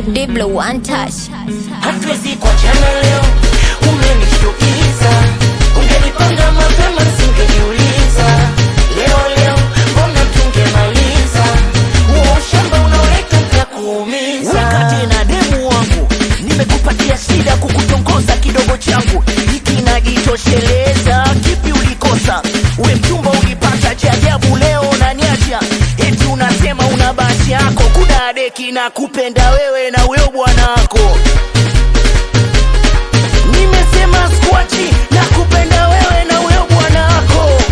Diblo one touch. hatuwezi kuachana leo, umenishtukiza. Ungenipanga mapema singejiuliza. Leo leo mbona tungemaliza huo ushamba unaoleta utakuumiza. wakati na demu wangu nimekupatia shida kukutongoza kidogo changu hiki najitosheleza kipi ulikosa we mchumba ulipata cha ajabu leo unaniacha eti unasema una basi yako kuna deki na kupenda wewe na weo bwana wako nimesema skwachi na kupenda wewe na weo bwana wako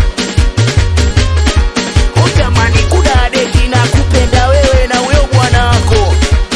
utamani kuna deki na kupenda wewe na weo bwana wako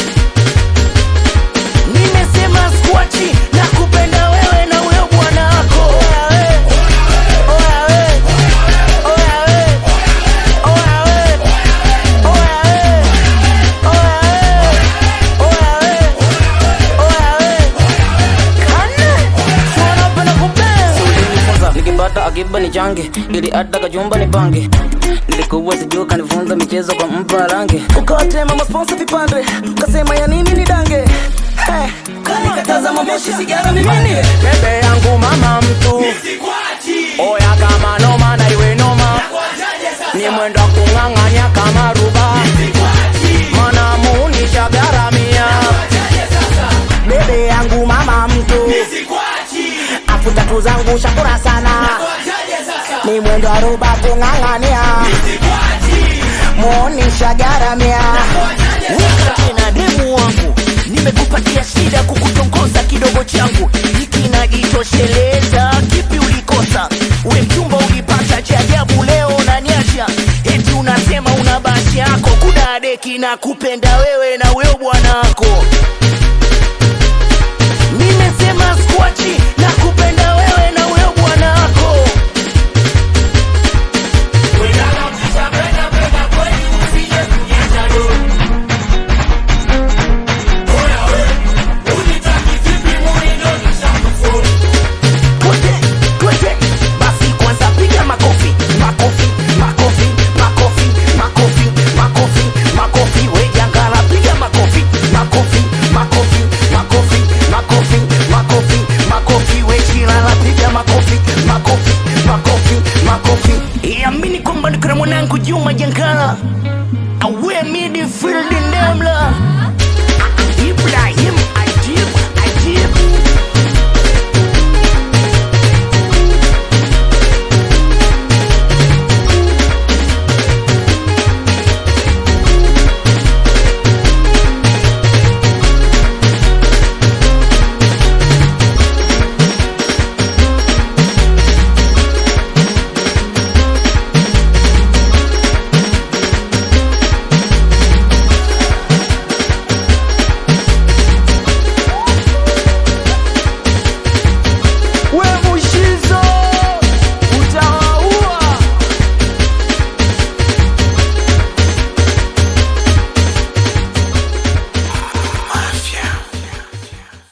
nimesema skwachi na kupenda wewe na wewe bwana wako Oya we, oya we, oya we, oya we, oya we, oya we, oya we, oya we. Kane, si wanapenda kupenda. ulinifunza nikipata akiba ni change ili hata kachumba ni pange nilikuwa sijuu kanifunza michezo kwa mpa range ukawatema masponsa vipande ukasema ya nini ni dange hey, kanikataza mamoshi sigara mimini bebe yangu mama mtu oya kama noma na iwe noma ni mwendo wa kung'ang'anya kama ruba mana muunisha garamia bebe yangu mama mtu afu tatu zangu shakura sana ni mwendo wa ruba kung'ang'ania muonisha garamia wakati na demu wangu nimekupatia shida kukutongoza kidogo changu hiki najitosheleza kipi ulikosa we mchumba ulipata cha ajabu leo unaniacha eti unasema una basi yako kuna deki na kupenda wewe na weo bwana wako nimesema skwachi